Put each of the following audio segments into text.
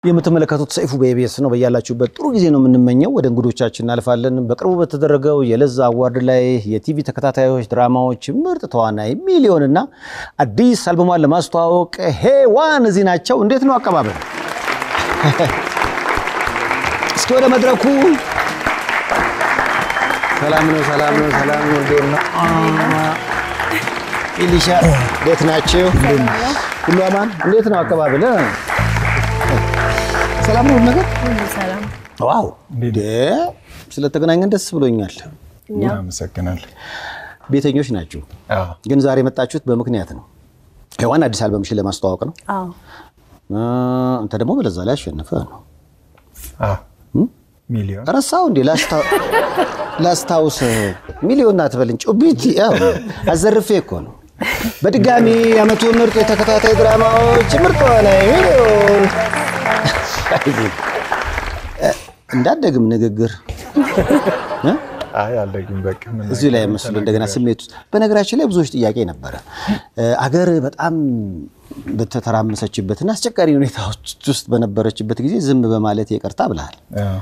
የምትመለከቱት ሰይፉ በኢቢኤስ ነው። በያላችሁበት ጥሩ ጊዜ ነው የምንመኘው። ወደ እንግዶቻችን እናልፋለን። በቅርቡ በተደረገው የለዛ አዋርድ ላይ የቲቪ ተከታታዮች ድራማዎች ምርጥ ተዋናይ ሚሊዮን እና አዲስ አልበሟን ለማስተዋወቅ ሄዋን እዚህ ናቸው። እንዴት ነው አቀባበል? እስኪ ወደ መድረኩ። ሰላም ነው፣ ሰላም ነው፣ ሰላም ነው። እንዴት ነው ኢሊሻ? እንዴት ናቸው? ሁሉ አማን? እንዴት ነው አቀባበል? ሰላም ነው ነገር ሰላም ዋው እንዴ! ስለተገናኘን ደስ ብሎኛል። አመሰግናለሁ። ቤተኞች ናችሁ፣ ግን ዛሬ የመጣችሁት በምክንያት ነው። ሔዋን አዲስ አልበምሽን ለማስተዋወቅ ነው። አዎ እ አንተ ደግሞ በለዛ ላይ አሸነፈ ነው። ሚሊዮን ረሳው እንዴ? ላስታውስ። ሚሊዮን አትበልኝ ጩቢት። ያው አዘርፌ እኮ ነው። በድጋሚ የዓመቱ ምርጥ የተከታታይ ድራማዎች ምርጥ ተዋናይ ሚሊዮን እንዳደግም ንግግር እ? አይ አለግም በቃ ምን እዚሁ ላይ መስሎ እንደገና ስሜት ውስጥ በነገራችን ላይ ብዙዎች ጥያቄ ነበረ። አገር በጣም በተተራመሰችበትና አስቸጋሪ ሁኔታዎች ውስጥ በነበረችበት ጊዜ ዝም በማለት ይቅርታ ብለሃል። አዎ።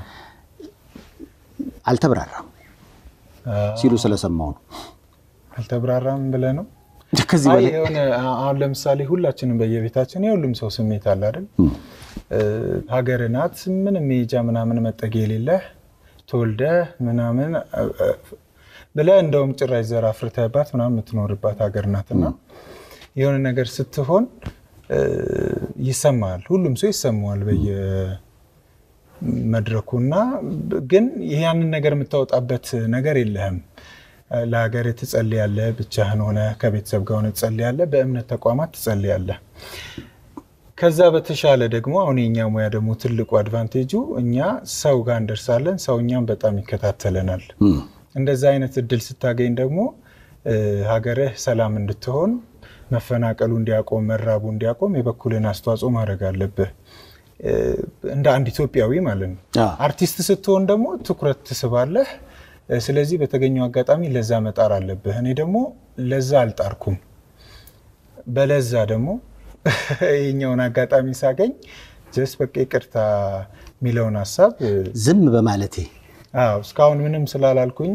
አልተብራራም ሲሉ ስለሰማው ነው። አልተብራራም ብለህ ነው? ከዚህ አይ በላይ የሆነ አሁን ለምሳሌ ሁላችንም በየቤታችን የሁሉም ሰው ስሜት አለ አይደል? ሀገር ናት ምንም መሄጃ ምናምን መጠጊያ የሌለህ ተወልደህ ምናምን ብለህ እንደውም ጭራሽ ዘር አፍርተህባት ምናምን የምትኖርባት ሀገር ናትና የሆነ ነገር ስትሆን ይሰማል። ሁሉም ሰው ይሰማዋል በየመድረኩና ግን ያንን ነገር የምታወጣበት ነገር የለህም። ለሀገር ትጸልያለህ፣ ብቻህን ሆነ ከቤተሰብ ጋር ሆነ ትጸልያለህ፣ በእምነት ተቋማት ትጸልያለህ። ከዛ በተሻለ ደግሞ አሁን የኛ ሙያ ደግሞ ትልቁ አድቫንቴጁ እኛ ሰው ጋር እንደርሳለን፣ ሰው እኛም በጣም ይከታተለናል። እንደዛ አይነት እድል ስታገኝ ደግሞ ሀገርህ ሰላም እንድትሆን መፈናቀሉ እንዲያቆም፣ መራቡ እንዲያቆም የበኩልን አስተዋጽኦ ማድረግ አለብህ እንደ አንድ ኢትዮጵያዊ ማለት ነው። አዎ። አርቲስት ስትሆን ደግሞ ትኩረት ትስባለህ። ስለዚህ በተገኘው አጋጣሚ ለዛ መጣር አለብህ። እኔ ደግሞ ለዛ አልጣርኩም። በለዛ ደግሞ ይህኛውን አጋጣሚ ሳገኝ ጀስ በቃ ይቅርታ የሚለውን ሀሳብ ዝም በማለቴ አዎ እስካሁን ምንም ስላላልኩኝ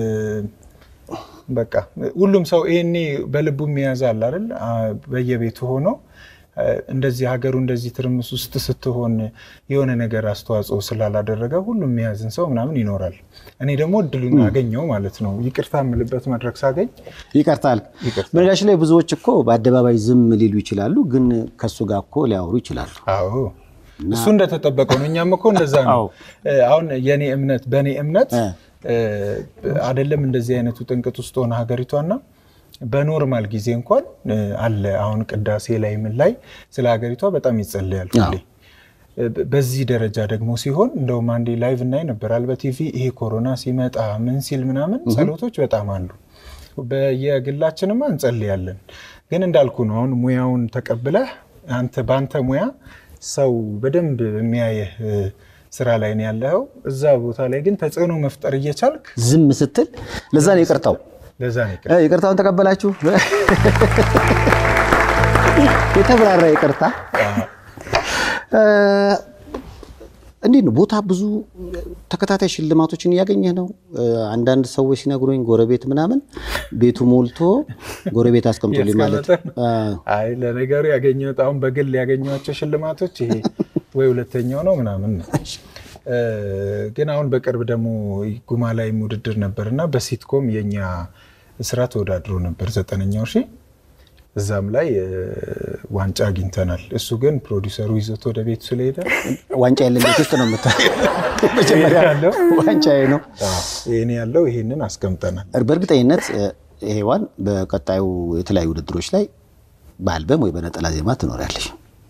በቃ ሁሉም ሰው ይሄኔ በልቡ የሚያዝ አለ አይደል? በየቤቱ ሆኖ እንደዚህ ሀገሩ እንደዚህ ትርምስ ውስጥ ስትሆን የሆነ ነገር አስተዋጽኦ ስላላደረገ ሁሉም የሚያዝን ሰው ምናምን ይኖራል። እኔ ደግሞ እድሉን አገኘው ማለት ነው። ይቅርታ የምልበት መድረክ ሳገኝ ይቀርታል። ይቅርታ። በነገራችን ላይ ብዙዎች እኮ በአደባባይ ዝም ሊሉ ይችላሉ፣ ግን ከሱ ጋር እኮ ሊያወሩ ይችላሉ። አዎ እሱ እንደተጠበቀው ነው። እኛም እኮ እንደዛ ነው። አዎ። አሁን የኔ እምነት በእኔ እምነት እ። አይደለም እንደዚህ አይነቱ ጥንቅጥ ውስጥ ሆነ ሀገሪቷና በኖርማል ጊዜ እንኳን እ፣ አለ አሁን ቅዳሴ ላይ ምን ላይ ስለ ሀገሪቷ በጣም ይጸለያል ሁሌ። አዎ። እ፣ በዚህ ደረጃ ደግሞ ሲሆን እንደውም አንዴ ላይቭ እናይ ነበራል በቲቪ ይሄ ኮሮና ሲመጣ ምን ሲል ምናምን ጸሎቶች በጣም አሉ። በየግላችንማ እንጸልያለን። ግን እንዳልኩ ነው አሁን ሙያውን ተቀብለህ አንተ በአንተ ሙያ ሰው በደንብ የሚያየህ እ፣ ስራ ላይ ነው ያለኸው። እዛ ቦታ ላይ ግን ተጽዕኖ መፍጠር እየቻልክ ዝም ስትል ለዛ ነው ይቅርታው። ለዛ ነው ይቅር እ፣ ይቅርታውን ተቀበላችሁ? የተብራራ ይቅርታ እ፣ እንዴት ነው ቦታ ብዙ ተከታታይ ሽልማቶችን እያገኘህ ነው? እ፣ አንዳንድ ሰዎች ሲነግሩኝ ጎረቤት ምናምን ቤቱ ሞልቶ ጎረቤት አስቀምጦልኝ ማለት ያስቀመጠ አ፣ አይ ለነገሩ ያገኘሁት አሁን በግል ያገኘኋቸው ሽልማቶች ይሄ ወይ ሁለተኛው ነው ምናምን ነው። እ፣ ግን አሁን በቅርብ ደግሞ ጉማ ላይም ውድድር ነበር እና በሲትኮም የኛ ስራ ተወዳድሮ ነበር ዘጠነኛው ሺ እዛም ላይ እ፣ ዋንጫ አግኝተናል። እሱ ግን ፕሮዲሰሩ ይዞት ወደ ቤቱ ስለሄደ ዋንጫ ያለን ቤት ውስጥ ነው የምታ መጀመሪያ ያለው ዋንጫዬ ነው። ይህን ያለው ይህንን አስቀምጠናል። በእርግጠኝነት እ፣ ሔዋን በቀጣዩ የተለያዩ ውድድሮች ላይ በአልበም ወይ በነጠላ ዜማ ትኖሪያለሽ።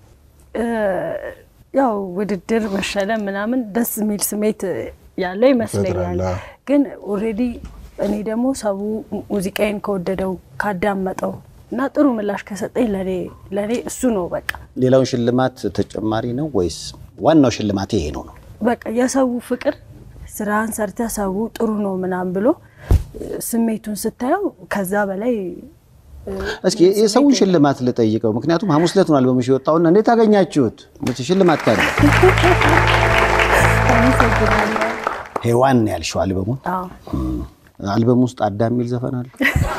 ያው ውድድር መሸለም ምናምን ደስ የሚል ስሜት ያለው ይመስለኛል። ይፈጥራል፣ አዎ። ግን ኦልሬዲ እኔ ደግሞ ሰው ሙዚቃዬን ከወደደው ካዳመጠው እና ጥሩ ምላሽ ከሰጠኝ ለኔ ለኔ እሱ ነው በቃ ሌላውን ሽልማት ተጨማሪ ነው ወይስ ዋናው ሽልማት ይሄ ነው ነው? በቃ የሰው ፍቅር ስራን ሰርተ ሰው ጥሩ ነው ምናምን ብሎ ስሜቱን ስታየው ከዛ በላይ እስኪ የሰውን ሽልማት ልጠይቀው። ምክንያቱም ሐሙስ ዕለት ነው አልበምሽ የወጣውና እንዴት አገኛችሁት? ሽልማት ካለ አመሰግናለሁ። ሔዋን ነው ያልሽው አልበሙን። አዎ አልበም ውስጥ አዳም የሚል ዘፈን አለ።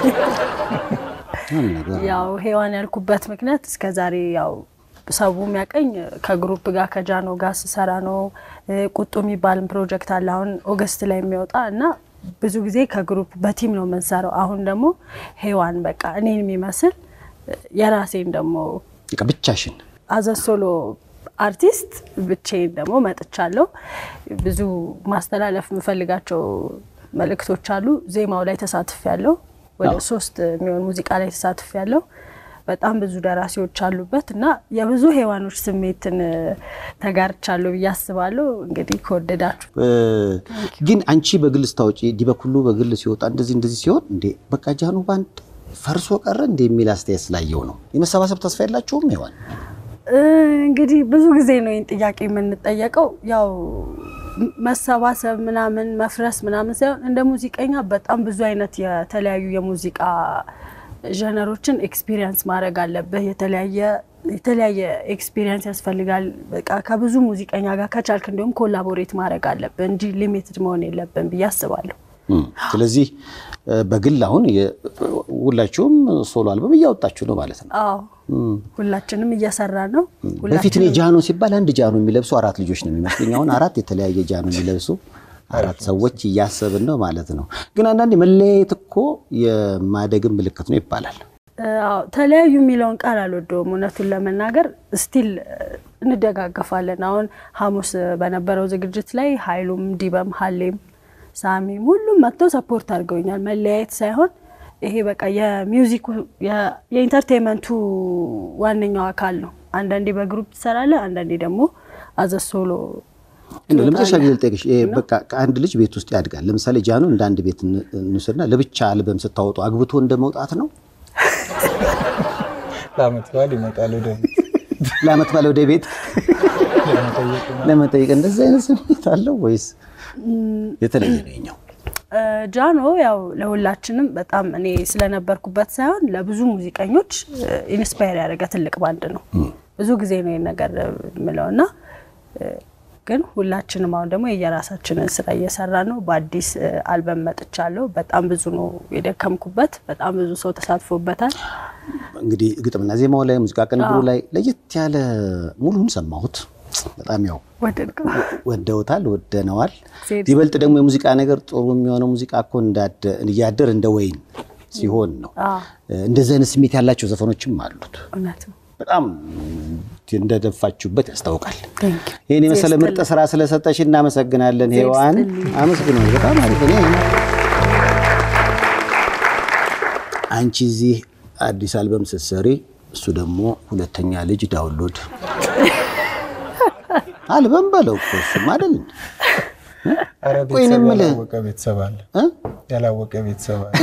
ምን ነገር ያው ሔዋን ያልኩበት ምክንያት እስከ ዛሬ ያው ሰው የሚያቀኝ ከግሩፕ ጋር ከጃኖ ጋር ስሰራ ነው። ቁጡ የሚባልም ፕሮጀክት አለ አሁን ኦገስት ላይ የሚወጣ እና ብዙ ጊዜ ከግሩፕ በቲም ነው የምንሰራው። አሁን ደግሞ ሔዋን በቃ እኔን የሚመስል የራሴን ደግሞ በቃ ብቻሽን አዘ ሶሎ አርቲስት ብቻዬን ደግሞ መጥቻለሁ። ብዙ ማስተላለፍ የምፈልጋቸው መልእክቶች አሉ። ዜማው ላይ ተሳትፍ ያለው ወደ ሶስት የሚሆን ሙዚቃ ላይ ተሳትፍ ያለው በጣም ብዙ ደራሲዎች አሉበት እና የብዙ ሔዋኖች ስሜትን ተጋርቻለሁ ብዬ አስባለሁ። እንግዲህ ከወደዳችሁ ግን አንቺ በግል ስታወጪ ዲበኩሉ በግል ሲወጣ እንደዚህ እንደዚህ ሲሆን እንዴ በቃ ጃኖ ባንድ ፈርሶ ቀረ እንደ የሚል አስተያየት ስላየው ነው። የመሰባሰብ ተስፋ የላችሁም ሔዋን? እንግዲህ ብዙ ጊዜ ነው ይህን ጥያቄ የምንጠየቀው። ያው መሰባሰብ ምናምን መፍረስ ምናምን ሳይሆን እንደ ሙዚቀኛ በጣም ብዙ አይነት የተለያዩ የሙዚቃ ጀነሮችን ኤክስፒሪየንስ ማድረግ አለብህ። የተለያየ የተለያየ ኤክስፒሪየንስ ያስፈልጋል። በቃ ከብዙ ሙዚቀኛ ጋር ከቻልክ እንዲሁም ኮላቦሬት ማድረግ አለብህ እንጂ ሊሚትድ መሆን የለብን ብዬ አስባለሁ። ስለዚህ በግል አሁን ሁላችሁም ሶሎ አልበም እያወጣችሁ ነው ማለት ነው። አዎ ሁላችንም እየሰራ ነው። በፊት እኔ ጃኖ ሲባል አንድ ጃኖ የሚለብሱ አራት ልጆች ነው የሚመስለኝ። አሁን አራት የተለያየ ጃኖ የሚለብሱ አራት ሰዎች እያሰብን ነው ማለት ነው። ግን አንዳንዴ መለያየት እኮ የማደግን ምልክት ነው ይባላል። አዎ ተለያዩ የሚለውን ቃል አልወደውም። እውነቱን ለመናገር ስቲል እንደጋገፋለን። አሁን ሐሙስ በነበረው ዝግጅት ላይ ኃይሉም ዲበም ሀሌም ሳሚም ሁሉም መጥተው ሰፖርት አድርገውኛል። መለያየት ሳይሆን ይሄ በቃ የሚውዚኩ የኢንተርቴንመንቱ ዋነኛው አካል ነው። አንዳንዴ በግሩፕ ትሰራለህ፣ አንዳንዴ ደግሞ አዘ ሶሎ እንደ ለመጨረሻ ጊዜ ልጠይቅሽ፣ በቃ ከአንድ ልጅ ቤት ውስጥ ያድጋል። ለምሳሌ ጃኖ እንደ አንድ ቤት እንውሰድና ለብቻ አልበም ስታወጡ አግብቶ እንደ መውጣት ነው። ለአመት በዓል ይመጣል ወደ ቤት ለአመት ባለ ወደ ቤት ለመጠየቅ እንደዚህ አይነት ስሜት አለው ወይስ የተለየ ነው የኛው? ጃኖ ያው ለሁላችንም በጣም እኔ ስለነበርኩበት ሳይሆን ለብዙ ሙዚቀኞች ኢንስፓየር ያደረገ ትልቅ ባንድ ነው። ብዙ ጊዜ ነው ይህን ነገር የምለው እና ግን ሁላችንም አሁን ደግሞ የየራሳችንን ስራ እየሰራ ነው። በአዲስ አልበም መጥቻለሁ። በጣም ብዙ ነው የደከምኩበት። በጣም ብዙ ሰው ተሳትፎበታል። እንግዲህ ግጥምና ዜማው ላይ ሙዚቃ ቅንብሩ ላይ ለየት ያለ ሙሉን ሰማሁት። በጣም ያው ወደድከው? ወደውታል፣ ወደነዋል። ሴት ይበልጥ ደግሞ የሙዚቃ ነገር ጥሩ የሚሆነው ሙዚቃ እኮ እያደር እንደ ወይን ሲሆን ነው። አዎ፣ እንደዚህ አይነት ስሜት ያላቸው ዘፈኖችም አሉት። እውነት ነው። በጣም እንደደፋችሁበት ያስታውቃል። Thank you። ይህን የመሰለ ምርጥ ስራ ስለሰጠሽ እናመሰግናለን ሔዋን። አመስግኖ በጣም አሪፍ። እኔ አንቺ እዚህ አዲስ አልበም ስትሰሪ እሱ ደግሞ ሁለተኛ ልጅ ዳውንሎድ አልበም በለው እኮ እሱም አይደል እንዴ? ኧረ ቆይ እኔ ቤተሰብ የምልህ ያላወቀ ቤተሰብ አለ እ? ያላወቀ ቤተሰብ አለ።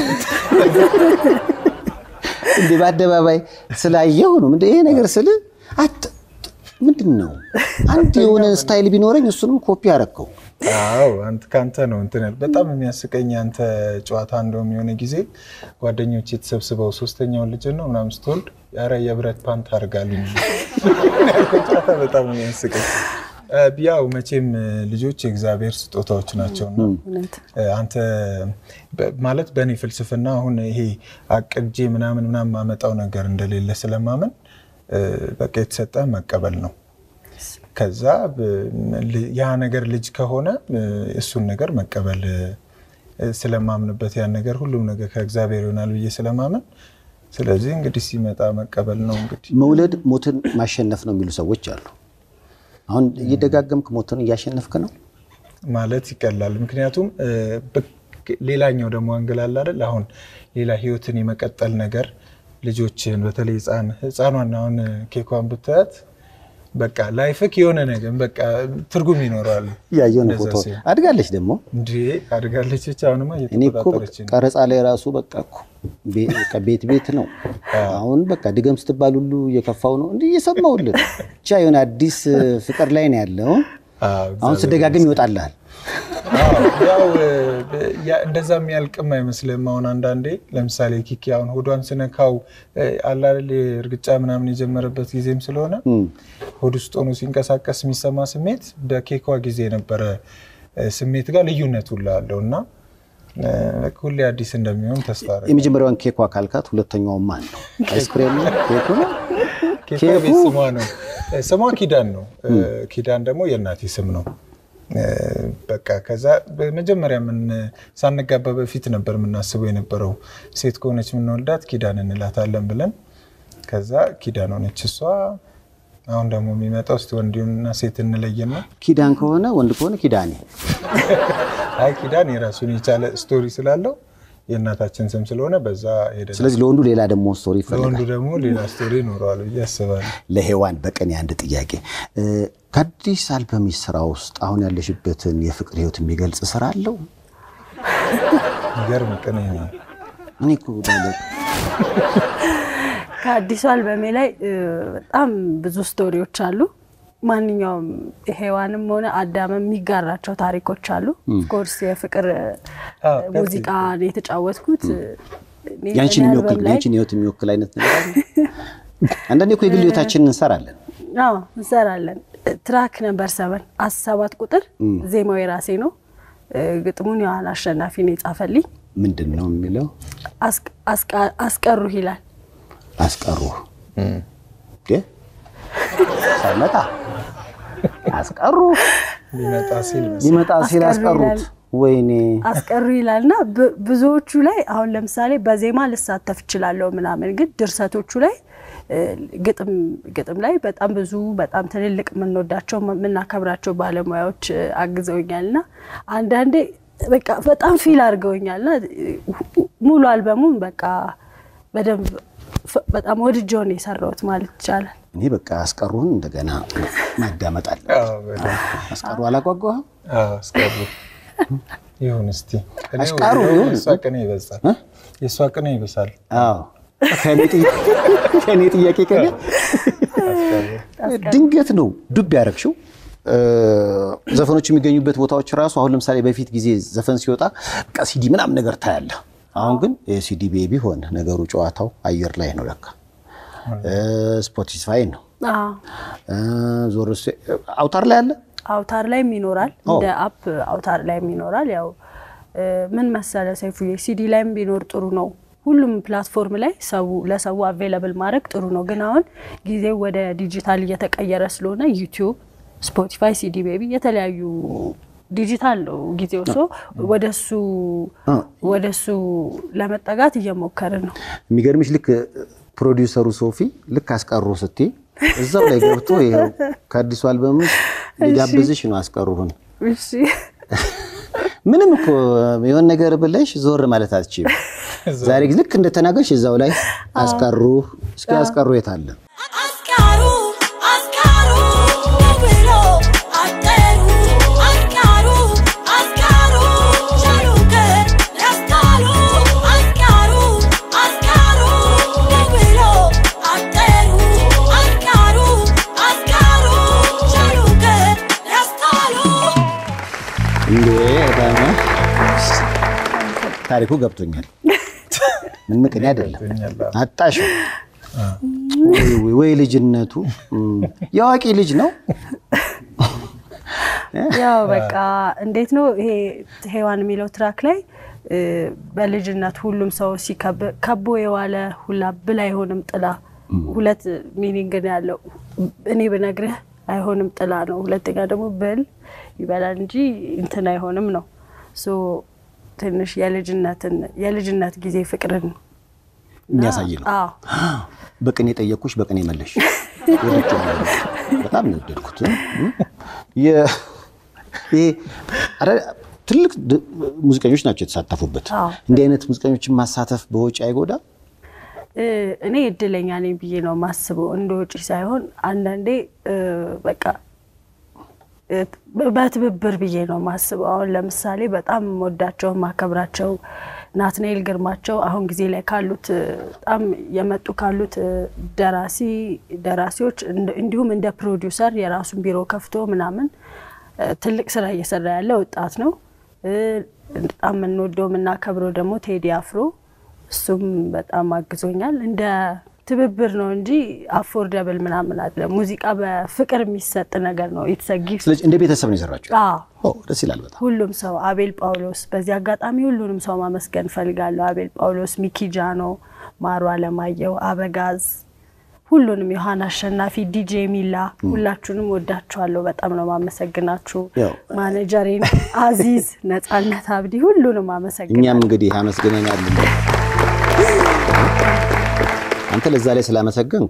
እንዴ በአደባባይ ስላየው ነው ምንድን ይሄ ነገር ስል አት ምንድን ነው አንድ የሆነ ስታይል ቢኖረኝ እሱንም ኮፒ አረከው። አዎ አንተ ካንተ ነው እንትን ያል- በጣም የሚያስቀኝ አንተ ጨዋታ እንደውም የሆነ ጊዜ ጓደኞች የተሰብስበው ሶስተኛውን ልጅ ነው ምናምን ስትወልድ ኧረ የብረት ፓንት አድርጋልኝ ያልከው ጨዋታ በጣም የሚያስቀኝ እ፣ ያው መቼም ልጆች የእግዚአብሔር ስጦታዎች ናቸውና እውነት አንተ በ- ማለት በእኔ ፍልስፍና አሁን ይሄ አቅጄ ምናምን ምናምን ማመጣው ነገር እንደሌለ ስለማመን እ፣ በቃ የተሰጠ መቀበል ነው። ከዛ ብ- ል- ያ ነገር ልጅ ከሆነ እ፣ እሱን ነገር መቀበል እ፣ ስለማምንበት ያን ነገር ሁሉም ነገር ከእግዚአብሔር ይሆናል ብዬ ስለማመን ስለዚህ እንግዲህ ሲመጣ መቀበል ነው እንግዲህ መውለድ ሞትን ማሸነፍ ነው የሚሉ ሰዎች አሉ። አሁን እየደጋገምክ ሞትን እያሸነፍክ ነው። ማለት ይቀላል። ምክንያቱም እ፣ በ- ሌላኛው ደግሞ አንግል አለ አይደል? አሁን ሌላ ህይወትን የመቀጠል ነገር ልጆችን በተለይ ህፃን ህፃኗን አሁን ኬኳን ብታያት በቃ ላይፍክ የሆነ ነገር በቃ ትርጉም ይኖረዋል። እያየሁ ነው እንደዛ ፎቶ ሲሆን አድጋለች ደግሞ እንዴ አድጋለች ብቻ አሁንማ እኔ እኮ እየተቆጣጠረች ነው። ቀረጻ ላይ ራሱ በቃ እኮ ቤ- በቃ ቤት ቤት ነው። አሁን በቃ ድገም ስትባል ሁሉ እየከፋው ነው እንዲህ እየሰማሁልን ብቻ የሆነ አዲስ ፍቅር ላይ ነው ያለው። አዎ፣ አሁን ስደጋግም ይወጣልሃል። አዎ፣ ያው ያ- እንደዛ የሚያልቅም አይመስልም። አሁን አንዳንዴ ለምሳሌ ኪኪ አሁን ሆዷን ስነካው አላል እርግጫ ምናምን የጀመረበት ጊዜም ስለሆነ ሆድ ውስጥ ሆኖ ሲንቀሳቀስ የሚሰማ ስሜት በኬኳ ጊዜ የነበረ እ፣ ስሜት ጋር ልዩነት ሁላ አለው እና እ፣ ሁሌ አዲስ እንደሚሆን ተስፋ አደርጋለሁ። የመጀመሪያዋን ኬኳ ካልካት ሁለተኛው ማን ነው? አይስክሬም ነው? ኬኩ ነው? ኬኳ ኬኩ? ቤት ስሟ ነው። ስሟ ኪዳን ነው። ኪዳን ደግሞ የእናቴ ስም ነው። በቃ ከዛ በመጀመሪያ ምን ሳንጋባ በፊት ነበር የምናስበው የነበረው ሴት ከሆነች የምንወልዳት ኪዳን እንላታለን ብለን ከዛ ኪዳን ሆነች እሷ። አሁን ደግሞ የሚመጣው እስቲ ወንድና ሴት እንለየና ኪዳን ከሆነ ወንድ ከሆነ ኪዳኔ። አይ ኪዳን የራሱን የቻለ ስቶሪ ስላለው የእናታችን ስም ስለሆነ በዛ ሄደ። ስለዚህ ለወንዱ ሌላ ደግሞ ስቶሪ ለወንዱ ይፈልጋል። ደግሞ ሌላ ስቶሪ ይኖረዋል ብዬ አስባለሁ። ለሔዋን በቀን አንድ ጥያቄ እ፣ ከአዲስ አልበም ስራ ውስጥ አሁን ያለሽበትን የፍቅር ህይወት የሚገልጽ ስራ አለው? የሚገርም ቅኔ ነው። እኔ እኮ ዳለ- ከአዲሱ አልበሜ ላይ እ፣ በጣም ብዙ ስቶሪዎች አሉ። ማንኛውም ሔዋንም ሆነ አዳም የሚጋራቸው ታሪኮች አሉ። ኦፍኮርስ የፍቅር እ፣ አዎ፣ ሙዚቃ ነው የተጫወትኩት። እኔ ያንቺን በእኔ የሚወክል አልበም ላይ- ያንቺን ህይወት የሚወክል አይነት ነገር አለ? አንዳንዴ እኮ የግል ህይወታችንን እንሰራለን። አዎ እንሰራለን። ትራክ ነበር ሰበን ሰባት ቁጥር ዜማው የራሴ ነው። እ፣ ግጥሙን ዮሐን አሸናፊ ነው የጻፈልኝ። ምንድን ነው የሚለው? አስቀ- አስቃ- አስቀሩህ ይላል። አስቀሩ ሳይመጣ አስቀሩ ሊመጣ ሲል ሊመጣ ሲል አስቀሩ አስቀሩት። ይላል። ወይኔ አስቀሩ ይላል እና ብ- ብዙዎቹ ላይ አሁን ለምሳሌ በዜማ ልሳተፍ እችላለሁ ምናምን፣ ግን ድርሰቶቹ ላይ እ፣ ግጥም ግጥም ላይ በጣም ብዙ በጣም ትልልቅ የምንወዳቸው የምናከብራቸው ባለሙያዎች እ፣ አግዘውኛል እና አንዳንዴ በቃ በጣም ፊል አድርገውኛል እና እ፣ ሙሉ አልበሙን በቃ በደንብ ፍ- በጣም ወድጄው ነው የሰራሁት ማለት ይቻላል። እኔ በቃ አስቀሩን እንደገና ማዳመጥ አለ። አዎ፣ በደንብ። አስቀሩ አላጓጓህም? አዎ፣ አስቀሩ ይሁን እስቲ ቅኔው- አስቀሩ ይሁን። የእሷ ቅኔ ይበዛል። እ? የእሷ ቅኔ ይብሳል። አዎ ከእኔ ጥያ- ከእኔ ጥያቄ ከእኔ ድንገት ነው ዱብ ያደረግሽው። እ፣ ዘፈኖች የሚገኙበት ቦታዎች ራሱ አሁን ለምሳሌ በፊት ጊዜ ዘፈን ሲወጣ በቃ ሲዲ ምናምን ነገር ታያለህ። አሁን ግን የሲዲ ቤቢ ሆነ ነገሩ። ጨዋታው አየር ላይ ነው ለካ እ፣ ስፖቲፋይ ነው አዎ እ፣ ዞር ስ- አውታር ላይ አለ። አውታር ላይም ይኖራል። እንደ አፕ አውታር ላይም ይኖራል። ያው እ፣ ምን መሰለ ሰይፉዬ፣ ሲዲ ላይም ቢኖር ጥሩ ነው። ሁሉም ፕላትፎርም ላይ ሰው ለሰው አቬለብል ማድረግ ጥሩ ነው። ግን አሁን ጊዜው ወደ ዲጂታል እየተቀየረ ስለሆነ ዩቲዩብ፣ ስፖቲፋይ፣ ሲዲ ቤቢ የተለያዩ ዲጂታል ነው ጊዜው። ሶ ወደሱ ወደሱ ለመጠጋት እየሞከርን ነው። የሚገርምሽ ልክ ፕሮዲውሰሩ ሶፊ ልክ አስቀሩ ስትይ እዛው ላይ ገብቶ ይኸው ከአዲሱ አልበም ውስጥ ሊጋብዝሽ ነው አስቀሩህን። እሺ ምንም እኮ የሆነ ነገር ብለሽ ዞር ማለት አትችይም። ዛሬ ልክ እንደተናገርሽ እዛው ላይ አስቀሩ። እስኪ አስቀሩ የት አለ? አስካሩ አስካሩ ብሎ አጠሩ አስካሩ አስካሩ ቻሉከ ያስካሩ አስካሩ አስካሩ ብሎ አጠሩ አስካሩ አስካሩ ቻሉከ ያስካሩ እንዴ በጣም ታሪኩ ገብቶኛል። ምን ምቅኔ አይደለም አጣሽ ወይ ልጅነቱ እም፣ የአዋቂ ልጅ ነው። ያው በቃ እንዴት ነው ይሄ ሔዋን የሚለው ትራክ ላይ እ፣ በልጅነት ሁሉም ሰው ሲከብ ከቦ የዋለ ሁላ ብል አይሆንም ጥላ ሁለት ሚኒንግ ነው ያለው። እኔ ብነግርህ አይሆንም ጥላ ነው። ሁለተኛ ደግሞ ብል ይበላል እንጂ እንትን አይሆንም ነው። ሶ ትንሽ የልጅነትን የልጅነት ጊዜ ፍቅርን የሚያሳይ ነው። አዎ በቅኔ ጠየቅኩሽ፣ በቅኔ መለሽ። ወድጄዋለሁ። በጣም ነው የወደድኩት። እም፣ የ- ይሄ ኧረ ትልቅ ድ- ሙዚቀኞች ናቸው የተሳተፉበት። አዎ። እንዲህ አይነት ሙዚቀኞችን ማሳተፍ በወጪ አይጎዳም? እ፣ እኔ እድለኛ ነኝ ብዬ ነው የማስበው። እንደ ውጪ ሳይሆን አንዳንዴ እ፣ በቃ እ፣ በትብብር ብዬ ነው የማስበው። አሁን ለምሳሌ በጣም የምወዳቸው የማከብራቸው ናትናኤል ግርማቸው አሁን ጊዜ ላይ ካሉት እ፣ በጣም የመጡ ካሉት እ፣ ደራሲ ደራሲዎች እንድ- እንዲሁም እንደ ፕሮዲውሰር የራሱን ቢሮ ከፍቶ ምናምን እ፣ ትልቅ ስራ እየሰራ ያለ ወጣት ነው። እ፣ በጣም የምንወደው የምናከብረው ደግሞ ቴዲ አፍሮ እሱም በጣም አግዞኛል። እንደ ትብብር ነው እንጂ አፎርደብል ምናምን አለ። ሙዚቃ በፍቅር የሚሰጥ ነገር ነው። ኢትስ ጊፍት ስለዚህ እንደ ቤተሰብ ነው የሰራችሁ። ኦ ደስ ይላል በጣም። ሁሉም ሰው አቤል ጳውሎስ፣ በዚህ አጋጣሚ ሁሉንም ሰው ማመስገን ፈልጋለሁ። አቤል ጳውሎስ፣ ሚኪ ጃኖ፣ ማሩ አለማየሁ፣ አበጋዝ፣ ሁሉንም ዮሐን አሸናፊ፣ ዲጄ ሚላ፣ ሁላችሁንም ወዳችኋለሁ። በጣም ነው ማመሰግናችሁ። ያው ማኔጀሬን አዚዝ፣ ነጻነት አብዲ፣ ሁሉንም አመሰግናለሁ። እኛም እንግዲህ አመስግነናል። አንተ ለዛ ላይ ስላመሰገንክ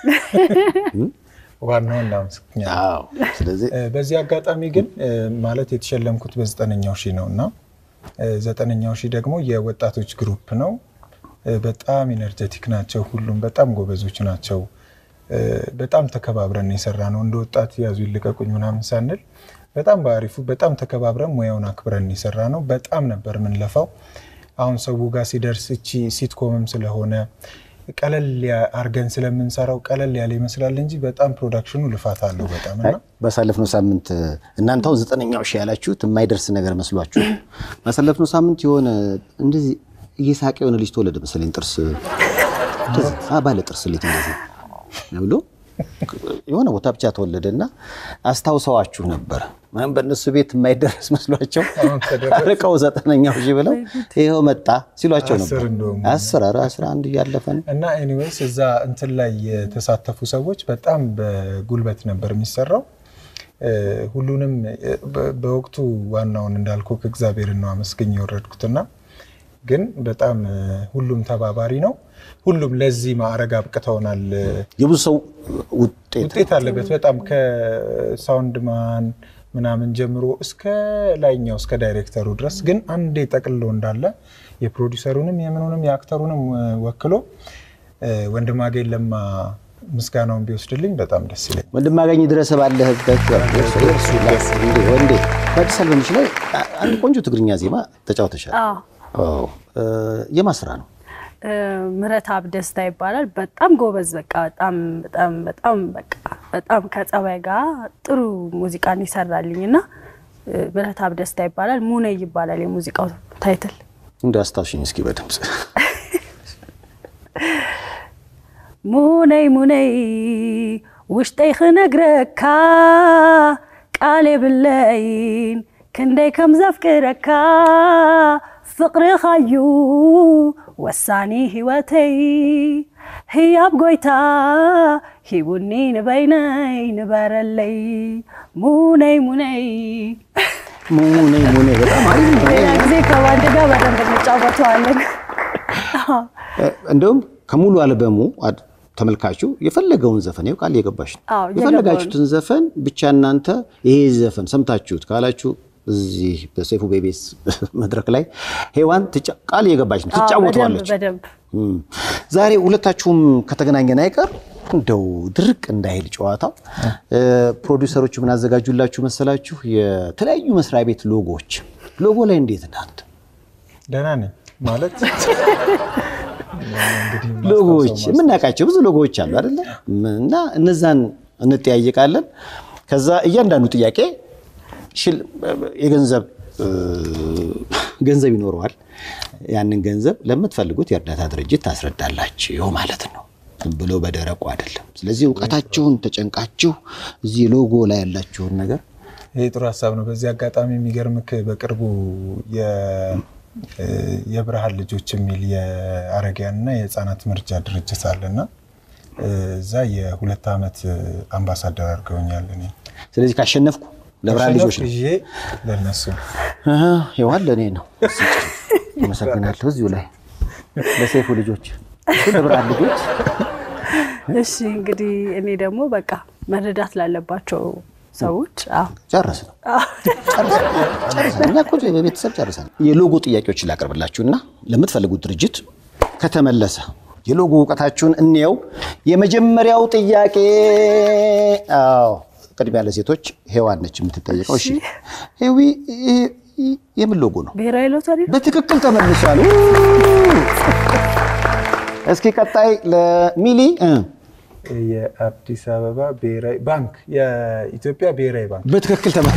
ዋናው እናመሰግናለን። አዎ። ስለዚህ እ፣ በዚህ አጋጣሚ ግን እ፣ ማለት የተሸለምኩት በዘጠነኛው ሺህ ነው እና እ፣ ዘጠነኛው ሺህ ደግሞ የወጣቶች ግሩፕ ነው። እ፣ በጣም ኢነርጀቲክ ናቸው። ሁሉም በጣም ጎበዞች ናቸው። እ፣ በጣም ተከባብረን የሰራ ነው። እንደ ወጣት ያዙ ይልቀቁኝ ምናምን ሳንል በጣም በአሪፉ በጣም ተከባብረን ሙያውን አክብረን የሰራ ነው። በጣም ነበር የምንለፋው። አሁን ሰው ጋር ሲደርስ እቺ ሲትኮምም ስለሆነ ቀለል ያ- አርገን ስለምንሰራው ቀለል ያለ ይመስላል እንጂ በጣም ፕሮዳክሽኑ ልፋት አለው በጣም እና ባሳለፍነው ሳምንት እናንተ አሁን ዘጠነኛው ሺህ ያላችሁት የማይደርስ ነገር መስሏችሁ፣ ባሳለፍነው ሳምንት የሆነ እንደዚህ እየሳቀ የሆነ ልጅ ተወለደ መሰለኝ። ጥርስ እንደዚህ፣ አ ባለ ጥርስ ልጅ እንደዚህ ብሎ የሆነ ቦታ ብቻ ተወለደ እና አስታውሰዋችሁ ነበር። ምንም በእነሱ ቤት የማይደረስ መስሏቸው አሁን ተደረሰ። ርቀው ዘጠነኛው ሺህ ብለው ይኸው መጣ ሲሏቸው ነበር። አስር እንደውም አስር ኧረ አስራ አንድ እያለፈ ነው። እና ኤኒዌይስ እዛ እንትን ላይ የተሳተፉ ሰዎች በጣም በጉልበት ነበር የሚሰራው። እ፣ ሁሉንም እ፣ በ- በወቅቱ ዋናውን እንዳልኩ እግዚአብሔርን ነው አመስገኝ የወረድኩትና ግን በጣም እ፣ ሁሉም ተባባሪ ነው። ሁሉም ለዚህ ማዕረግ አብቅተውናል። የብዙ ሰው ውጤት ውጤት አለበት በጣም ከሳውንድ ማን ምናምን ጀምሮ እስከ ላይኛው እስከ ዳይሬክተሩ ድረስ ግን አንዴ ጠቅልሎ እንዳለ የፕሮዲሰሩንም የምኑንም የአክተሩንም እ፣ ወክሎ እ፣ ወንድማገኝ ለማ ምስጋናውን ቢወስድልኝ በጣም ደስ ይለኝ። ወንድም አገኝ ድረስ ባለህበት እርሱ ላይ እንዴ ወንዴ በአዲስ አልበምሽ ላይ አንድ ቆንጆ ትግርኛ ዜማ ተጫውተሻል። አዎ አዎ እ፣ የማን ስራ ነው? ምረታብ ደስታ ይባላል። በጣም ጎበዝ በቃ በጣም በጣም በጣም በቃ በጣም ከጸባይ ጋር ጥሩ ሙዚቃን ይሰራልኝ እና ምረታብ ደስታ ይባላል። ሙኔ ይባላል የሙዚቃው ታይትል። እንደ አስታውሽኝ እስኪ በድምፅ ሙነይ ሙነይ ውሽጠይ ክነግረካ ቃል የብለይን ክንደይ ከም ዘፍቅረካ ፍቅርኻዩ ወሳኒ ህይወተይ ህያብ ጎይታ ሂቡኒ ንበይነይ ንበረለይ ሙነይ ሙነይ ሙኔ ሙኔ በጣም አሪፍ ነው። ሌላ ጊዜ ከባንድ ጋር በደንብ እንጫወተዋለን። እ፣ እንደውም ከሙሉ አልበሙ አድ- ተመልካቹ የፈለገውን ዘፈን ይኸው ቃል እየገባሽ ነው። አዎ፣ የፈለጋችሁትን ዘፈን ብቻ እናንተ ይሄ ዘፈን ሰምታችሁት ካላችሁ እዚህ በሰይፉ ቤቤስ መድረክ ላይ ሄዋን ትጫ- ቃል እየገባች ነው፣ አዎ፣ በደንብ ትጫወተዋለች። በደንብ እም። ዛሬ ሁለታችሁም ከተገናኘን አይቀር እንደው ድርቅ እንዳይል ጨዋታው እ፣ ፕሮዲውሰሮቹ ምን አዘጋጁላችሁ መሰላችሁ? የተለያዩ መስሪያ ቤት ሎጎዎች። ሎጎ ላይ እንዴት እናንተ ደህና ነኝ ማለት እንግዲህ ሎጎዎች ማስታወሰው የምናውቃቸው ብዙ ሎጎዎች አሉ አይደለ? እና እነዛን እንጠያየቃለን። ከዛ እያንዳንዱ ጥያቄ ሽል የገንዘብ እ፣ ገንዘብ ይኖረዋል። ያንን ገንዘብ ለምትፈልጉት የእርዳታ ድርጅት ታስረዳላችሁ ማለት ነው። ዝም ብሎ በደረቁ አይደለም። ስለዚህ እውቀታችሁን ተጨንቃችሁ እዚህ ሎጎ ላይ ያላችሁን ነገር ይሄ ጥሩ ሀሳብ ነው። በዚህ አጋጣሚ የሚገርምክ በቅርቡ የ- እ የብርሃን ልጆች የሚል የአረጋውያንና የህፃናት ምርጃ ድርጅት አለና እ እዛ የሁለት ዓመት አምባሳደር አድርገውኛል። እኔ ስለዚህ ካሸነፍኩ ለብርሃን ልጆች ነው። ይዤ ለነሱ አሀ፣ ይኸዋል ለእኔ ነው። አመሰግናለሁ። እዚሁ ላይ ለሰይፉ ልጆች እሱ ለብርሃን ልጆች እሺ እንግዲህ እኔ ደግሞ በቃ መረዳት ላለባቸው ሰዎች አዎ ጨረስ ነው ጨርሰን እኛ እኮ በቤተሰብ ጨርሰን የሎጎ ጥያቄዎችን ላቀርብላችሁና ለምትፈልጉት ድርጅት ከተመለሰ የሎጎ እውቀታችሁን እንየው። የመጀመሪያው ጥያቄ አዎ ቅድሚያ ለሴቶች ሄዋን ነች የምትጠየቀው። እሺ ሄዊ ይሄ የምን ሎጎ ነው? ብሔራዊ ሎተሪ ነው። በትክክል ተመልሷል። ው! እስኪ ቀጣይ ለሚሊ እ የአዲስ አበባ ብሔራዊ ባንክ፣ የኢትዮጵያ ብሔራዊ ባንክ። በትክክል ተመ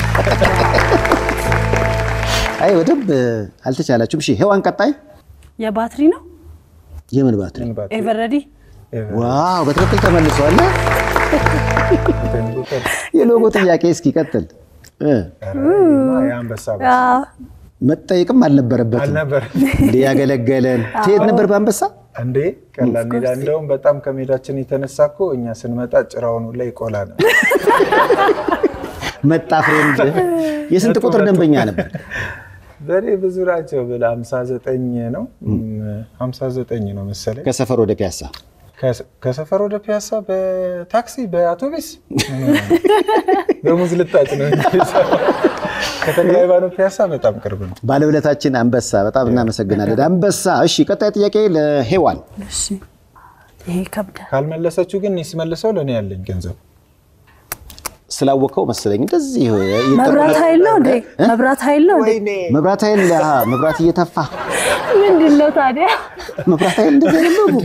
አይ በደንብ አልተቻላችሁም። እሺ ሔዋን ቀጣይ የባትሪ ነው የምን ባትሪ? ምን ባትሪ? ኤቨረዲ ዋው በትክክል ተመልሷል። እንትን ቁጥር የሎጎ ጥያቄ እስኪ ቀጥል። እ የአንበሳ ባንክ አዎ። መጠየቅም አልነበረበትም። አልነበረም እንደ ያገለገለን ትሄድ ነበር በአንበሳ እንዴ? ቀላል ሜዳ። እንደውም በጣም ከሜዳችን የተነሳ እኮ እኛ ስንመጣ ጭራውን ላይ ይቆላ ነው። መጣ ፍሬንድ። የስንት ቁጥር ደንበኛ ነበር? በእኔ ብዙ ናቸው ብል 59 ነው 59 ነው መሰለኝ። ከሰፈር ወደ ፒያሳ ከሰ- ከሰፈር ወደ ፒያሳ በታክሲ በአውቶቢስ በሙዝ ልጣጭ ነው እንጂ ከተክለ ሃይማኖት ፒያሳ በጣም ቅርብ ነው። ባለውለታችን አንበሳ፣ በጣም እናመሰግናለን አንበሳ። እሺ ቀጣይ ጥያቄ ለሔዋን እሺ ይሄ ይከብዳል። ካልመለሰችው ግን እኔ ስመልሰው ለእኔ ያለኝ ገንዘብ ስላወቀው መሰለኝ እንደዚህ መብራት ኃይል ነው እንዴ? መብራት ኃይል ነው እንዴ? መብራት ኃይል አሃ፣ መብራት እየተፋ ምንድን ነው ታዲያ? መብራት ኃይል እንደዚህ አይደለም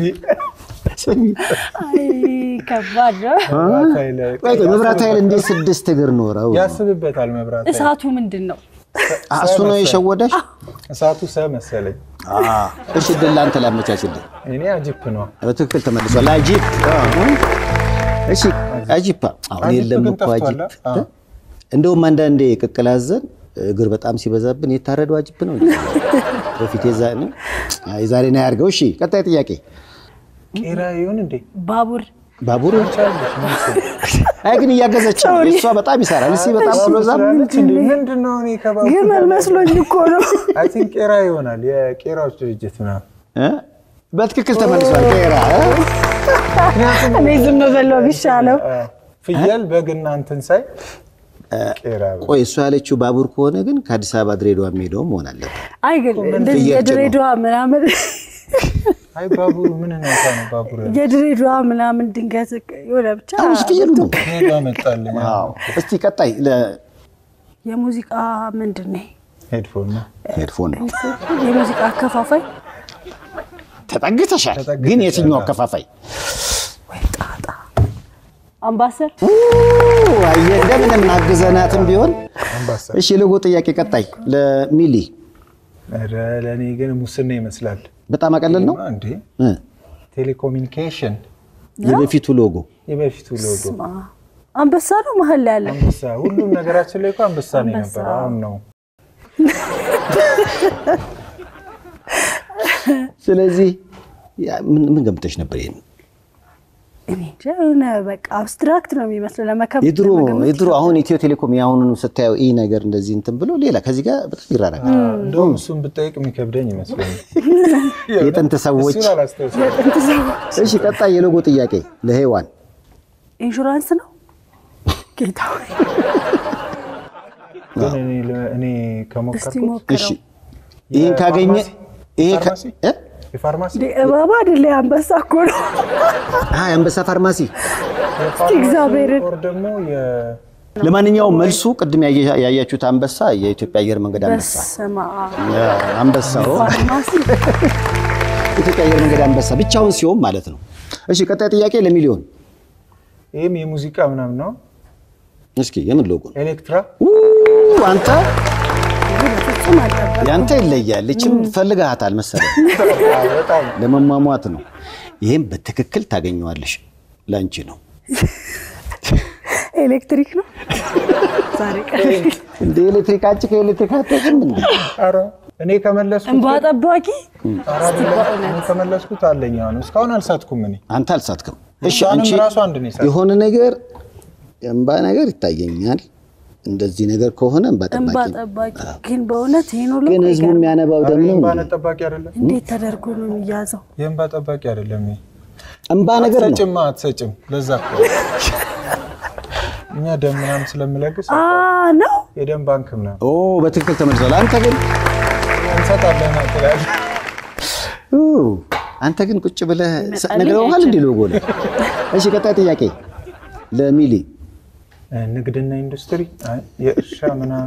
አይ ከባድ ነው። ቆይ ቆይ፣ መብራት ኃይል እንዴት ስድስት እግር ኖረው ነው? ያስብበታል። መብራት ኃይል እሳቱ ምንድን ነው? አ፣ እሱ ነው የሸወደሽ? እሳቱ ሰ መሰለኝ። አ፣ እሺ ድል አንተ ላመቻችልህ። እኔ አጅፕ ነው። በትክክል ተመልሷል። አጂፕ እሺ፣ አጂፕ አሁን አጂፕ የለም ግን እኮ አጂፕ። ጠፍቷል። አዎ። እንደውም አንዳንዴ ቅቅል አዘን እግር በጣም ሲበዛብን የታረደው አጂፕ ነው እንጂ በፊት የዛ ነው የዛሬ ነው ያድርገው። እሺ ቀጣይ ጥያቄ ቄራ ይሁን እንዴ? ባቡር ባቡር ቻለሽ ምን እሱ? አይ ግን እያገዘች ነው። እሷ በጣም ይሰራል። እስኪ በጣም ሲበዛም ትላለች እንዴ? ምንድን ነው እኔ ከባቡ ግመል መስሎኝ እኮ ነው። አይ ቲንክ ቄራ ይሆናል። የቄራዎች ድርጅት ምናምን እ? በትክክል ተመልሷል። ቄራ እ? እኔ ዝም ብለው ቢሻለው አ፣ ፍየል በግና እንትን ሳይ ቄራ በ- ቆይ እሷ ያለችው ባቡር ከሆነ ግን ከአዲስ አበባ ድሬዳዋ የሚሄደው መሆን አለበት። አይ ግን እንደዚህ ፍየል ጭኖ። የድሬዳዋ ምናምን አይ ባቡሩ ምን ነታ ነው ባቡር ያለው? የድሬዳዋ ምናምን ድንገት የሆነ ብቻ አሁን ፍየሉ ነው። እኔ ጋር መጣልኝ እስቲ ቀጣይ የሙዚቃ ምንድን ነው? ሄድፎን ነው። ሄድፎን ነው የሙዚቃ አከፋፋይ ተጠግተሻል። ግን የትኛው አከፋፋይ ወይ ጣጣ አምባሰል ኡ፣ አየህ እንደምንም አግዘናትም ቢሆን አምባሳ እሺ። ልጎ ጥያቄ ቀጣይ ለሚሊ ኧረ ለእኔ ግን ሙስና ይመስላል በጣም አቀለል ነው እንዴ እ፣ ቴሌኮሙኒኬሽን የበፊቱ ሎጎ የበፊቱ ሎጎ ስማ፣ አንበሳ ነው መሀል ላይ ያለ አንበሳ ሁሉም ነገራችን ላይ እኮ አንበሳ ነው የነበረ አሁን ነው ስለዚህ ያ ምን ምን ገምተሽ ነበር? ይሄን እኔ እንጃ የሆነ በቃ አብስትራክት ነው የሚመስለው ለመከብ የድሮ ለመገመት የድሮ አሁን ኢትዮ ቴሌኮም የአሁኑን ስታየው ይህ ነገር እንደዚህ እንትን ብሎ ሌላ ከዚህ ጋር በጣም ይራራል። እንደውም እሱን ብጠይቅ የሚከብደኝ ይመስለኛል የጥንት ሰዎች እሱን አላስታውስም የጥንት ሰዎች እሺ ቀጣይ የሎጎ ጥያቄ ለሔዋን ኢንሹራንስ ነው ጌታ ሆይ ግን እኔ ለ- እኔ እስቲ ከሞከርኩት እሺ ሞክረው ይህን ካገኘ የፋርማሲ? ይሄ ከ- ፋርማሲ? እ? የፋርማሲ እንዴ እባባ አይደለ አንበሳ እኮ ነው አይ አንበሳ ፋርማሲ። የፋርማሲ እግዚአብሔርን። ኦር ደግሞ የ- ለማንኛውም መልሱ ቅድም ያየ- ያያችሁት አንበሳ የኢትዮጵያ አየር መንገድ አንበሳ በስመ አብ ያ፣ አንበሳው ፋርማሲ ኢትዮጵያ አየር መንገድ አንበሳ ብቻውን ሲሆን ማለት ነው። እሺ ቀጣይ ጥያቄ ለሚሊዮን ይህም የሙዚቃ ምናምን ነው እስኪ የምን ሎጎ ነው? ኤሌክትራ ኡ፣ አንተ በፍጹም አልጠበቅኩም። ያንተ ይለያል። ይችም ፈልግሃታል መሰለኝ በጣም ለመሟሟት ነው። ይህም በትክክል ታገኘዋለሽ። ለአንቺ ነው ኤሌክትሪክ ነው ዛሬ ቀን እንደ ኤሌክትሪክ አንቺ ከኤሌክትሪክ አትወጪም እንዴ? ኧረ እኔ ከመለስኩት እንባ ጠባቂ ኧረ አይደለም፣ እኔ ከመለስኩት አለኝ አሁን እስካሁን አልሳትኩም እኔ አንተ አልሳትክም። እሺ እሷንም አንቺ ራሱ አንድ ነው የሳትኩት። የሆነ ነገር እንባ ነገር ይታየኛል። እንደዚህ ነገር ከሆነ እንባ እንባ ጠባቂ ነው። ጠባቂ ግን በእውነት ይሄን ሁሉ ግን ህዝቡ አይገርም። የሚያነባው ኧረ ደም ነው የእንባ እንዴ? ጠባቂ አይደለም እንዴት ተደርጎ ነው የሚያዘው? የእንባ ጠባቂ አይደለም ይሄ እንባ ነገር ነው። አትሰጭም አትሰጭም ለዛ እኮ እኛ ደም ምናምን ስለምለግስ አ ነው የደም ባንክ ምናምን ኦ በትክክል ተመልሷል። አንተ ግን እንሰጣለን ትላለህ ኡ፣ አንተ ግን ቁጭ ብለህ ነግረውሃል እንዲ ሎጎ ላይ። እሺ ቀጣይ ጥያቄ ለሚሊ ንግድና ኢንዱስትሪ አይ፣ የእርሻ ምናምን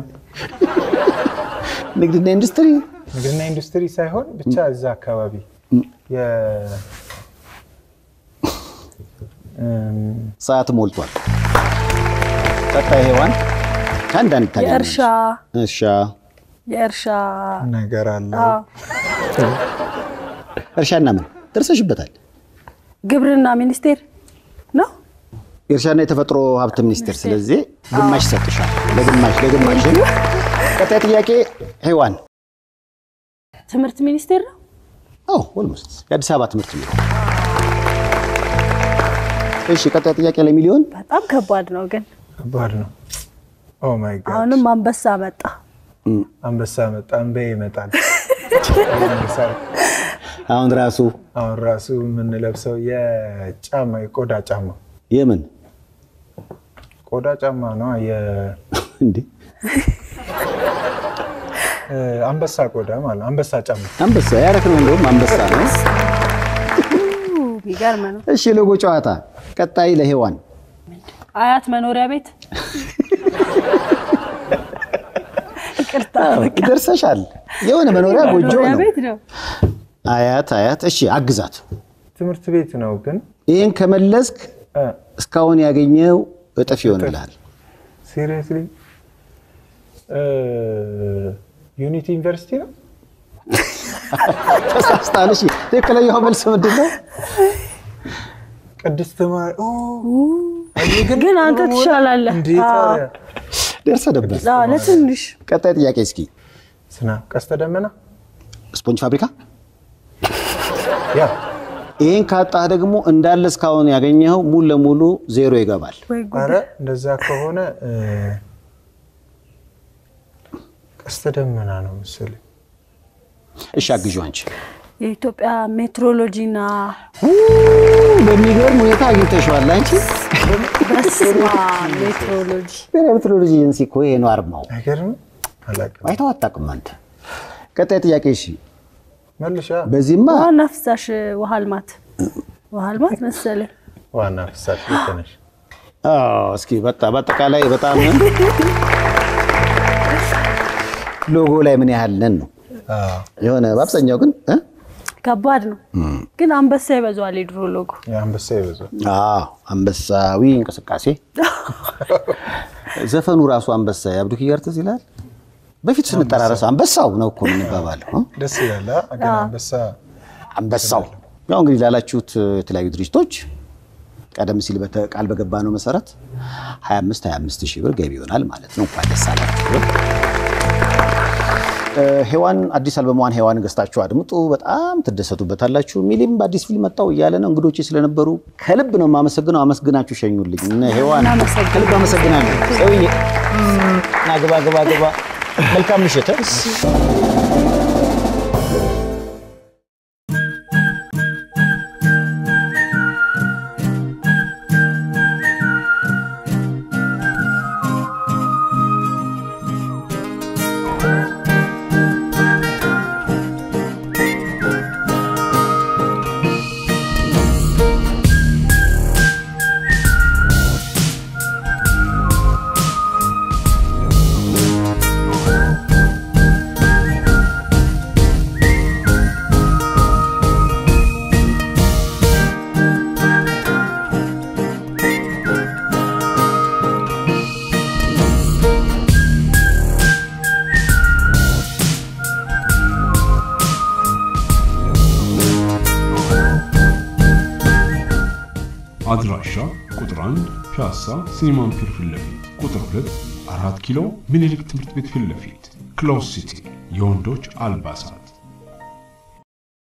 ንግድና ኢንዱስትሪ ንግድና ኢንዱስትሪ ሳይሆን ብቻ እዛ አካባቢ የ- እም፣ ሰዓት ሞልቷል። ቀጣይ ሔዋን ከአንዳንድ ታገኛለች። የእርሻ እርሻ የእርሻ ነገር አለ። አዎ፣ እርሻና ምን ደርሰሽበታል? ግብርና ሚኒስቴር ነው። የእርሻና የተፈጥሮ ሀብት ሚኒስቴር። ስለዚህ ግማሽ ሰጥሻል። ለግማሽ ለግማሽ። ቀጣይ ጥያቄ ሔዋን። ትምህርት ሚኒስቴር ነው። አዎ ኦልሞስት የአዲስ አበባ ትምህርት ቢሮ። እሺ ቀጣይ ጥያቄ ለሚሊዮን በጣም ከባድ ነው ግን ከባድ ነው። ኦ ማይ ጋድ አሁንም አንበሳ መጣ። አንበሳ መጣ፣ አንበ ይመጣል። አሁን ራሱ አሁን ራሱ የምንለብሰው የጫማ የቆዳ ጫማ የምን ቆዳ ጫማ ነው። እንዴ የአንበሳ ቆዳ ማለት ነው። አንበሳ ጫማ አንበሳ ያረክ ነው እንደውም አንበሳ ነው። የሚገርም ነው። እሺ ሎጎ ጨዋታ ቀጣይ ለሔዋን አያት መኖሪያ ቤት ይቅርታ፣ በቃ ደርሰሻል። የሆነ መኖሪያ ጎጆ መኖሪያ ነው። ቤት ነው። አያት አያት። እሺ አግዛት። ትምህርት ቤት ነው ግን ይህን ከመለስክ እስካሁን ያገኘው እጥፍ ይሆንልሃል። ሲሪየስሊ ዩኒቲ ዩኒቨርሲቲ ነው። ተሳስታል። እሺ ትክክለኛው መልስ ምንድን ነው? ቅድስት ማር- ኦ፣ ግን አንተ ትሻላለህ። እንዴት አዎ፣ ታዲያ? ደርሰህ ነበር። አዎ፣ ለትንሽ ቀጣይ ጥያቄ እስኪ ስና ቀስተ ደመና ስፖንጅ ፋብሪካ። ያ ይህን ካጣህ ደግሞ እንዳለ እስካሁን ያገኘኸው ሙሉ ለሙሉ ዜሮ ይገባል። ወይ ጉድ። አረ እንደዛ ከሆነ እ፣ ቀስተ ደመና ነው መሰለኝ። እሺ አግዢው አንቺ። የኢትዮጵያ ሜትሮሎጂና በሚገርም ሁኔታ አግኝተሽዋል አንቺ። በስማ ሜትሮሎጂ ብሔራዊ ሜትሮሎጂ ኤጀንሲ እኮ ይሄ ነው አርማው። አይገርም? አላውቅም። አይተኸው አታውቅም አንተ። ቀጣይ ጥያቄ እሺ። መልሻ በዚህማ ዋና ፍሳሽ ውሃ ልማት ውሃ ልማት መሰለኝ። ዋና ፍሳሽ ልክ ነሽ። አዎ፣ እስኪ በቃ በአጠቃላይ በጣም ሎጎ ላይ ምን ያህል ነን ነው አዎ፣ የሆነ በአብዛኛው ግን እ? ከባድ ነው ግን አንበሳ ይበዛዋል የድሮ ሎጎ። የአንበሳ ይበዛል። አዎ አንበሳዊ እንቅስቃሴ ዘፈኑ ራሱ አንበሳ የአብዱ ኪያር ትዝ ይላል። በፊት ስንጠራረስ አንበሳው ነው እኮ የምንባባለው እ? ደስ ይላል። አ? ግን አንበሳ አንበሳው ያው እንግዲህ ላላችሁት የተለያዩ ድርጅቶች ቀደም ሲል በተ- ቃል በገባ ነው መሰረት 25 25 ሺህ ብር ገቢ ይሆናል ማለት ነው። እንኳን ደስ አላችሁ። እ፣ ሔዋን አዲስ አልበሟን ሔዋን ገዝታችሁ አድምጡ፣ በጣም ትደሰቱበታላችሁ። ሚሊም በአዲስ ፊልም መጣው እያለ ነው። እንግዶቼ ስለነበሩ ከልብ ነው የማመሰግነው። አመስግናችሁ ሸኙልኝ። እነ ሔዋን እናመሰግናለን። ከልብ አመሰግናለሁ። ሰውዬ ና ግባ ግባ ግባ። መልካም ምሽት። እ? አድራሻ ቁጥር 1 ፒያሳ ሲኒማን ፒር ፊት ለፊት፣ ቁጥር 2 4 ኪሎ ምኒልክ ትምህርት ቤት ፊት ለፊት፣ ክሎዝ ሲቲ የወንዶች አልባሳት